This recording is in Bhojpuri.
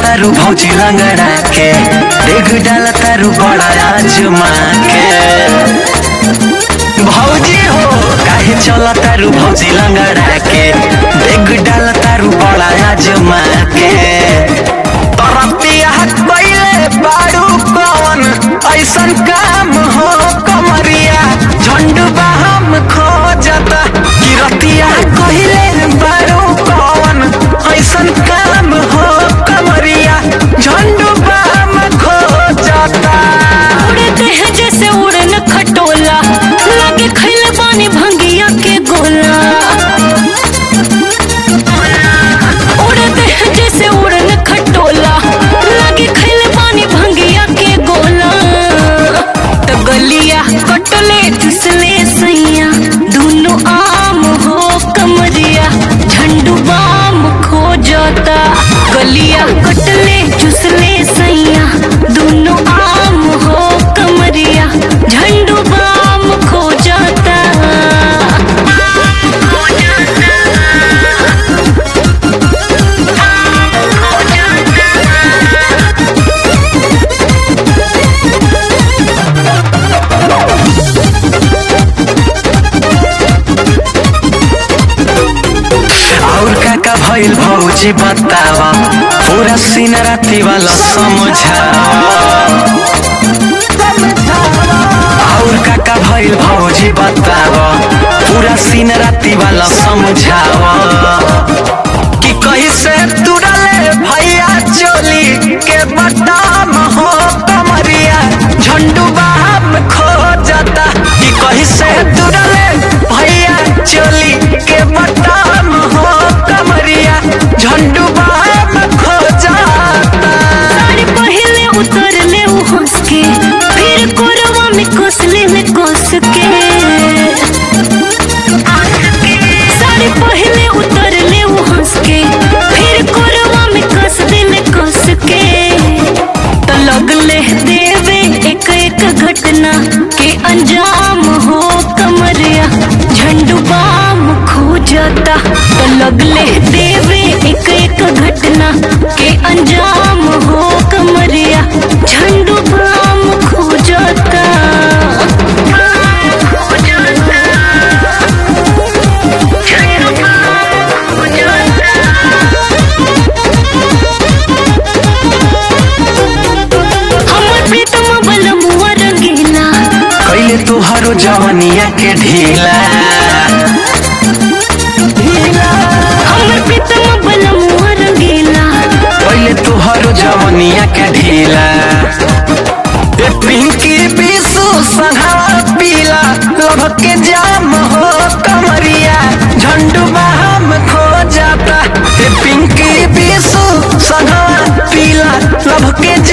तारू भौजी लंगड़ा के देख डाल तारू बड़ा आजमा के भौजी हो काहे चल तारू भौजी लंगड़ा के देख डाल तारू बड़ा आजमा के तरपिया पहिले बारू कौन ऐसन काम हो कमरिया झंडुबा हम खो जाता किरतिया कहिले बारू कौन ऐसन काम हो कमरिया झंडुबा हम खो जाता उड़ते हैं जैसे उड़न खटोला लागे खैले बानी भंगिया के गोला उड़ते हैं जैसे उड़न खटोला लागे खैले बानी भंगिया के गोला तो गलिया कटले चुसले सैया दोनों आम हो कमरिया झंडू बाम खो जाता गलिया कटले चुसले सैया दोनों आम हो कमरिया झंडू बाम खो जाता और का का भइल भौजी बतावा पूरा सीन राती वाला समझावा और का का भइल भौजी बतावा पूरा सीन राती वाला समझावा कि कहीं से तुरले भैया चोली के बटाम हो कमरिया झंडू बाम खो जाता कि कहीं से तुरले भैया चोली के बटाम हो कमरिया झंडू बाम खो जाता साड़ी पहले उतरले उ हंस के फिर कोरवा में कसले में कस के साड़ी पहले उतरले उ हंस के फिर कोरवा में कस दिल कस के तो लगले देवे एक एक घटना के अंजाम हो कमरिया झंडू बाम खो जाता तो लगले देवे एक एक घटना के अंजाम हो कमरिया झंडू बाम खो जाता हमर प्रीतम बलमुआ रंगीला कैले तुहरो जवनिया के ढीला हमर प्रीतम बलमुआ रंगीला कैले तुहरो जवनिया के ढीला ए पिंकी बिसु सहा पीला लभक के जाम हो कमरिया झंडू बाम खो जाता ए पिंकी बिसु सहा पीला लभक के